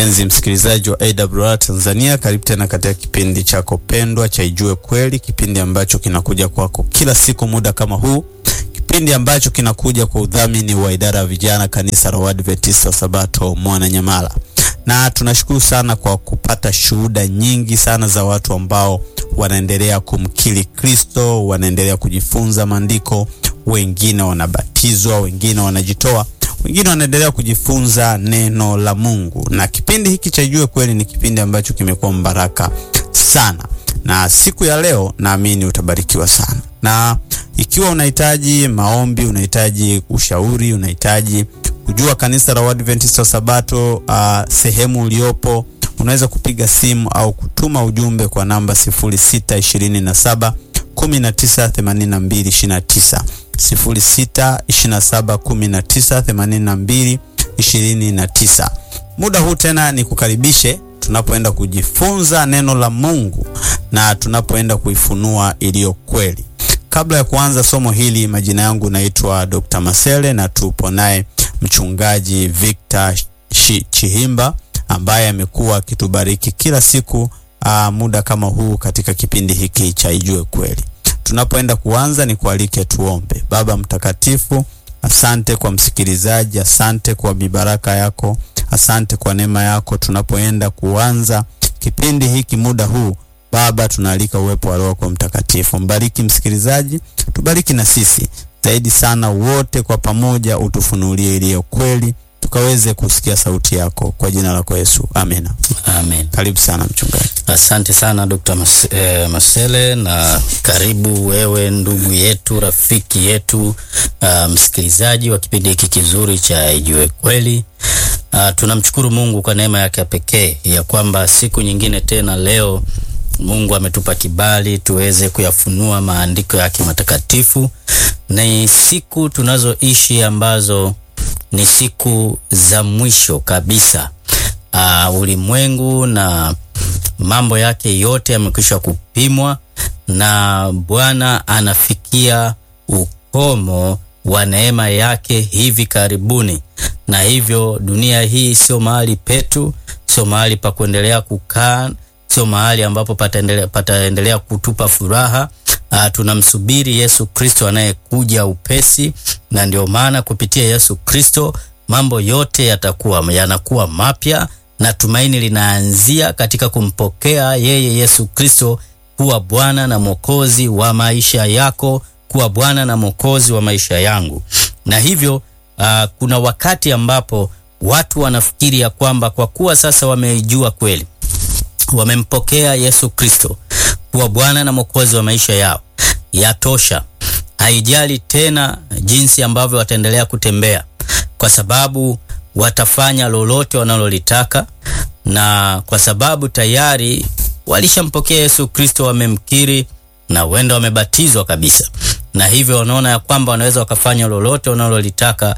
Mpenzi msikilizaji wa AWR Tanzania, karibu tena katika kipindi chako pendwa cha Ijue Kweli, kipindi ambacho kinakuja kwako kila siku muda kama huu, kipindi ambacho kinakuja kwa udhamini wa idara ya vijana kanisa la Waadventista wa Sabato Mwananyamala, na tunashukuru sana kwa kupata shuhuda nyingi sana za watu ambao wanaendelea kumkiri Kristo, wanaendelea kujifunza maandiko, wengine wanabatizwa, wengine wanajitoa wengine wanaendelea kujifunza neno la Mungu, na kipindi hiki cha Ijue Kweli ni kipindi ambacho kimekuwa mbaraka sana, na siku ya leo naamini utabarikiwa sana. Na ikiwa unahitaji maombi, unahitaji ushauri, unahitaji kujua kanisa la Waadventista wa Sabato uh, sehemu uliopo, unaweza kupiga simu au kutuma ujumbe kwa namba 0627 198229 0627198229. Muda huu tena ni kukaribishe tunapoenda kujifunza neno la Mungu na tunapoenda kuifunua iliyo kweli. Kabla ya kuanza somo hili, majina yangu naitwa Dr. Masele na tupo naye mchungaji Victor Chihimba ambaye amekuwa akitubariki kila siku aa, muda kama huu katika kipindi hiki cha Ijue Kweli. Tunapoenda kuanza ni kualike tuombe. Baba mtakatifu, asante kwa msikilizaji, asante kwa mibaraka yako, asante kwa neema yako. Tunapoenda kuanza kipindi hiki muda huu Baba, tunaalika uwepo wa Roho kwa Mtakatifu. Mbariki msikilizaji, tubariki na sisi zaidi sana, wote kwa pamoja utufunulie iliyo kweli, tukaweze kusikia sauti yako kwa jina lako Yesu, amena. Amen. Karibu sana mchungaji. Asante sana Dr. Mas eh, Masele na karibu wewe ndugu yetu rafiki yetu uh, msikilizaji wa kipindi hiki kizuri cha Ijue Kweli. Uh, tunamshukuru Mungu kwa neema yake ya pekee ya kwamba siku nyingine tena leo Mungu ametupa kibali tuweze kuyafunua maandiko yake matakatifu. Ni siku tunazoishi ambazo ni siku za mwisho kabisa. Uh, ulimwengu na mambo yake yote yamekwisha kupimwa na Bwana anafikia ukomo wa neema yake hivi karibuni, na hivyo dunia hii sio mahali petu, sio mahali pa kuendelea kukaa, sio mahali ambapo pataendelea pataendelea kutupa furaha. Uh, tunamsubiri Yesu Kristo anayekuja upesi, na ndio maana kupitia Yesu Kristo mambo yote yatakuwa yanakuwa mapya na tumaini linaanzia katika kumpokea yeye Yesu Kristo kuwa Bwana na Mwokozi wa maisha yako, kuwa Bwana na Mwokozi wa maisha yangu. Na hivyo uh, kuna wakati ambapo watu wanafikiri ya kwamba kwa kuwa sasa wameijua kweli, wamempokea Yesu Kristo kuwa Bwana na Mwokozi wa maisha yao, yatosha. Haijali tena jinsi ambavyo wataendelea kutembea, kwa sababu watafanya lolote wanalolitaka, na kwa sababu tayari walishampokea Yesu Kristo, wamemkiri na huenda wamebatizwa kabisa, na hivyo wanaona ya kwamba wanaweza wakafanya lolote wanalolitaka,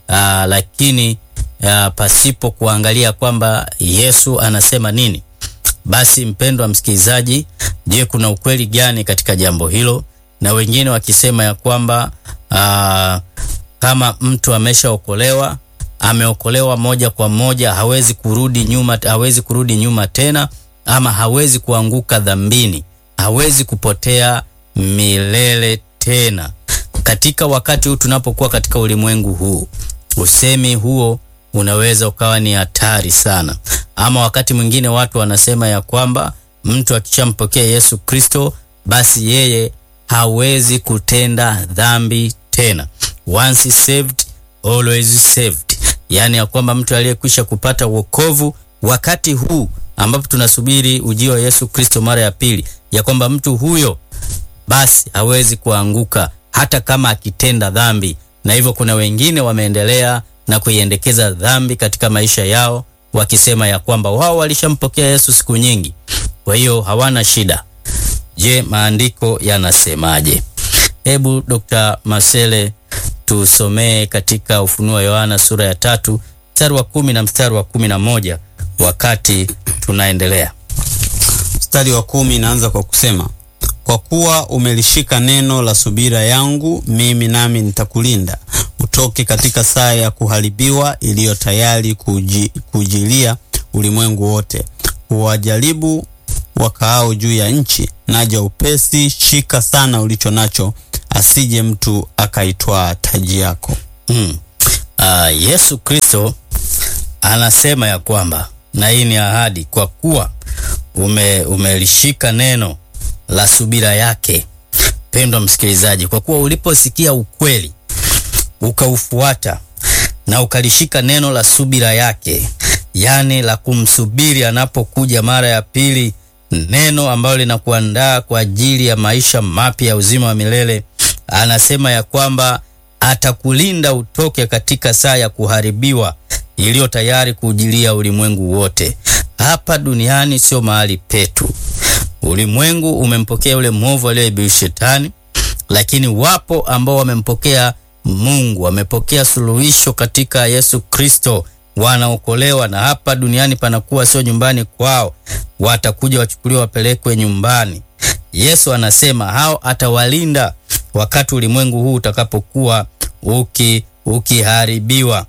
lakini aa, pasipo kuangalia kwamba Yesu anasema nini. Basi mpendwa msikilizaji, je, kuna ukweli gani katika jambo hilo? Na wengine wakisema ya kwamba aa, kama mtu ameshaokolewa ameokolewa moja kwa moja, hawezi kurudi nyuma, hawezi kurudi nyuma tena, ama hawezi kuanguka dhambini, hawezi kupotea milele tena. Katika wakati huu tunapokuwa katika ulimwengu huu, usemi huo unaweza ukawa ni hatari sana. Ama wakati mwingine watu wanasema ya kwamba mtu akishampokea Yesu Kristo, basi yeye hawezi kutenda dhambi tena. Once saved always saved. Yaani ya kwamba mtu aliyekwisha kupata wokovu wakati huu ambapo tunasubiri ujio wa Yesu Kristo mara ya pili, ya kwamba mtu huyo basi hawezi kuanguka hata kama akitenda dhambi. Na hivyo kuna wengine wameendelea na kuiendekeza dhambi katika maisha yao, wakisema ya kwamba wao walishampokea Yesu siku nyingi, kwa hiyo hawana shida. Je, maandiko yanasemaje? Hebu Dr. Masele tusomee katika Ufunuo wa Yohana sura ya tatu mstari wa kumi na mstari wa kumi na moja wakati tunaendelea. Mstari wa kumi inaanza kwa kusema, kwa kuwa umelishika neno la subira yangu, mimi nami nitakulinda utoke katika saa ya kuharibiwa iliyo tayari kuji, kujilia ulimwengu wote, huwajaribu wakaao juu ya nchi. Naja upesi, shika sana ulicho nacho, asije mtu akaitwaa taji yako. Mm. Uh, Yesu Kristo anasema ya kwamba na hii ni ahadi, kwa kuwa ume, umelishika neno la subira yake. Pendwa msikilizaji, kwa kuwa uliposikia ukweli ukaufuata na ukalishika neno la subira yake, yaani la kumsubiri anapokuja mara ya pili, neno ambalo linakuandaa kwa ajili ya maisha mapya ya uzima wa milele, anasema ya kwamba atakulinda utoke katika saa ya kuharibiwa iliyo tayari kuujilia ulimwengu wote. Hapa duniani sio mahali petu. Ulimwengu umempokea yule mwovu aliyeibiri Shetani, lakini wapo ambao wamempokea Mungu, wamepokea suluhisho katika Yesu Kristo, wanaokolewa. Na hapa duniani panakuwa sio nyumbani kwao, watakuja wachukuliwa, wapelekwe nyumbani. Yesu anasema hao atawalinda wakati ulimwengu huu utakapokuwa uki ukiharibiwa,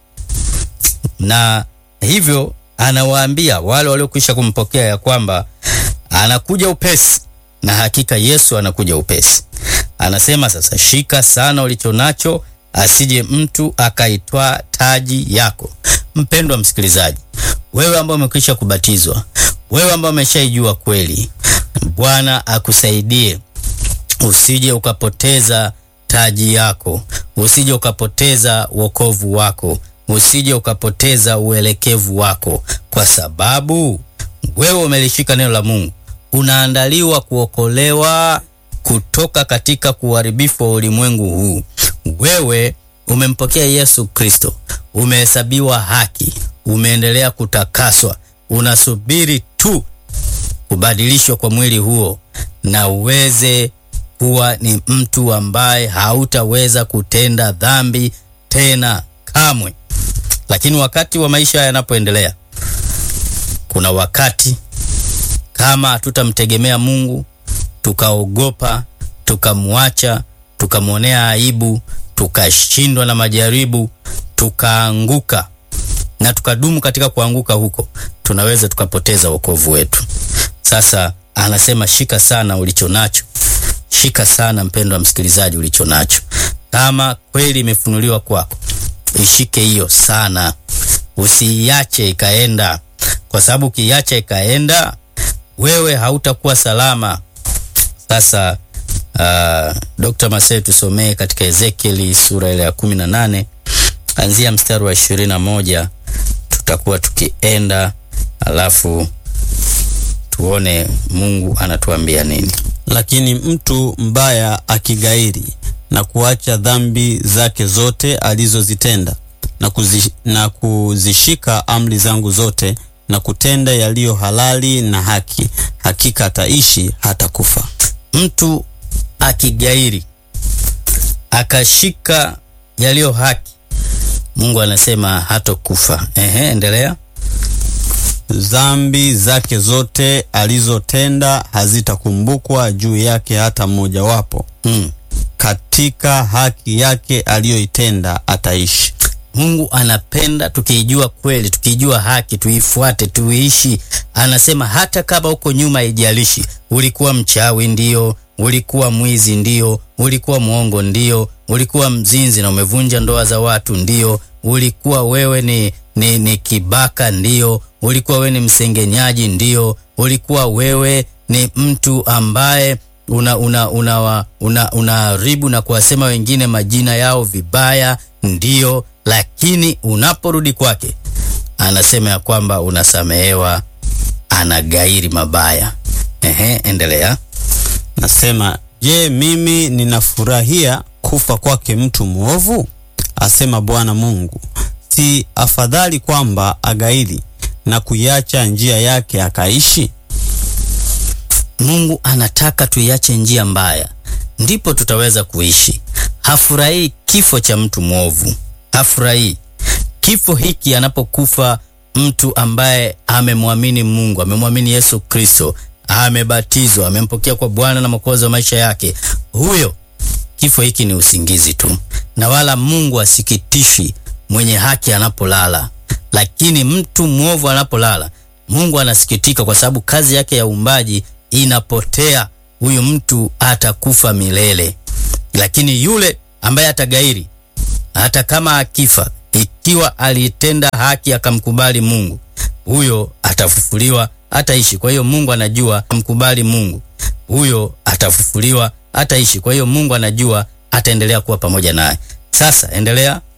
na hivyo anawaambia wale waliokwisha kumpokea ya kwamba anakuja upesi, na hakika Yesu anakuja upesi. Anasema sasa, shika sana ulicho nacho, asije mtu akaitwaa taji yako. Mpendwa msikilizaji, wewe ambao umekwisha kubatizwa, wewe ambao umeshaijua kweli, Bwana akusaidie usije ukapoteza taji yako, usije ukapoteza wokovu wako, usije ukapoteza uelekevu wako, kwa sababu wewe umelishika neno la Mungu, unaandaliwa kuokolewa kutoka katika kuharibifu wa ulimwengu huu. Wewe umempokea Yesu Kristo, umehesabiwa haki, umeendelea kutakaswa, unasubiri tu kubadilishwa kwa mwili huo na uweze kuwa ni mtu ambaye hautaweza kutenda dhambi tena kamwe. Lakini wakati wa maisha yanapoendelea, kuna wakati kama hatutamtegemea Mungu, tukaogopa, tukamwacha, tukamwonea aibu, tukashindwa na majaribu, tukaanguka na tukadumu katika kuanguka huko, tunaweza tukapoteza wokovu wetu. Sasa anasema shika sana ulicho nacho, shika sana mpendwa msikilizaji, ulicho nacho. Kama kweli imefunuliwa kwako, ishike hiyo sana, usiiache ikaenda, kwa sababu ukiiacha ikaenda, wewe hautakuwa salama. Sasa uh, Dr. Marcel tusomee katika Ezekieli sura ile ya kumi na nane anzia mstari wa ishirini na moja tutakuwa tukienda, alafu tuone Mungu anatuambia nini. Lakini mtu mbaya akigairi na kuacha dhambi zake zote alizozitenda na, kuzi, na kuzishika amri zangu zote na kutenda yaliyo halali na haki, hakika ataishi hata kufa. Mtu akigairi akashika yaliyo haki, Mungu anasema hatokufa. Ehe, endelea. Dhambi zake zote alizotenda hazitakumbukwa juu yake hata mmojawapo. Mm. Katika haki yake aliyoitenda ataishi. Mungu anapenda tukiijua kweli, tukiijua haki, tuifuate, tuiishi. Anasema hata kama huko nyuma, haijalishi ulikuwa mchawi, ndio ulikuwa mwizi, ndio ulikuwa mwongo, ndio ulikuwa mzinzi na umevunja ndoa za watu, ndio ulikuwa wewe ni, ni, ni kibaka, ndio ulikuwa wewe ni msengenyaji, ndio ulikuwa wewe ni mtu ambaye una una una una unaharibu na kuwasema wengine majina yao vibaya, ndio. Lakini unaporudi kwake, anasema ya kwamba unasamehewa, anagairi mabaya. Ehe, endelea. Nasema, je, mimi ninafurahia kufa kwake mtu mwovu? Asema Bwana Mungu. Si afadhali kwamba agairi na kuiacha njia yake akaishi? Mungu anataka tuiache njia mbaya, ndipo tutaweza kuishi. Hafurahii kifo cha mtu mwovu, hafurahii kifo hiki anapokufa mtu ambaye amemwamini Mungu, amemwamini Yesu Kristo, amebatizwa, amempokea kwa Bwana na Mwokozi wa maisha yake. Huyo kifo hiki ni usingizi tu, na wala Mungu asikitishi mwenye haki anapolala, lakini mtu mwovu anapolala Mungu anasikitika kwa sababu kazi yake ya uumbaji inapotea, huyu mtu atakufa milele. Lakini yule ambaye atagairi, hata kama akifa, ikiwa alitenda haki akamkubali Mungu, huyo atafufuliwa, ataishi. Kwa hiyo Mungu anajua, amkubali Mungu, huyo atafufuliwa, ataishi. Kwa hiyo Mungu anajua ataendelea kuwa pamoja naye. Sasa endelea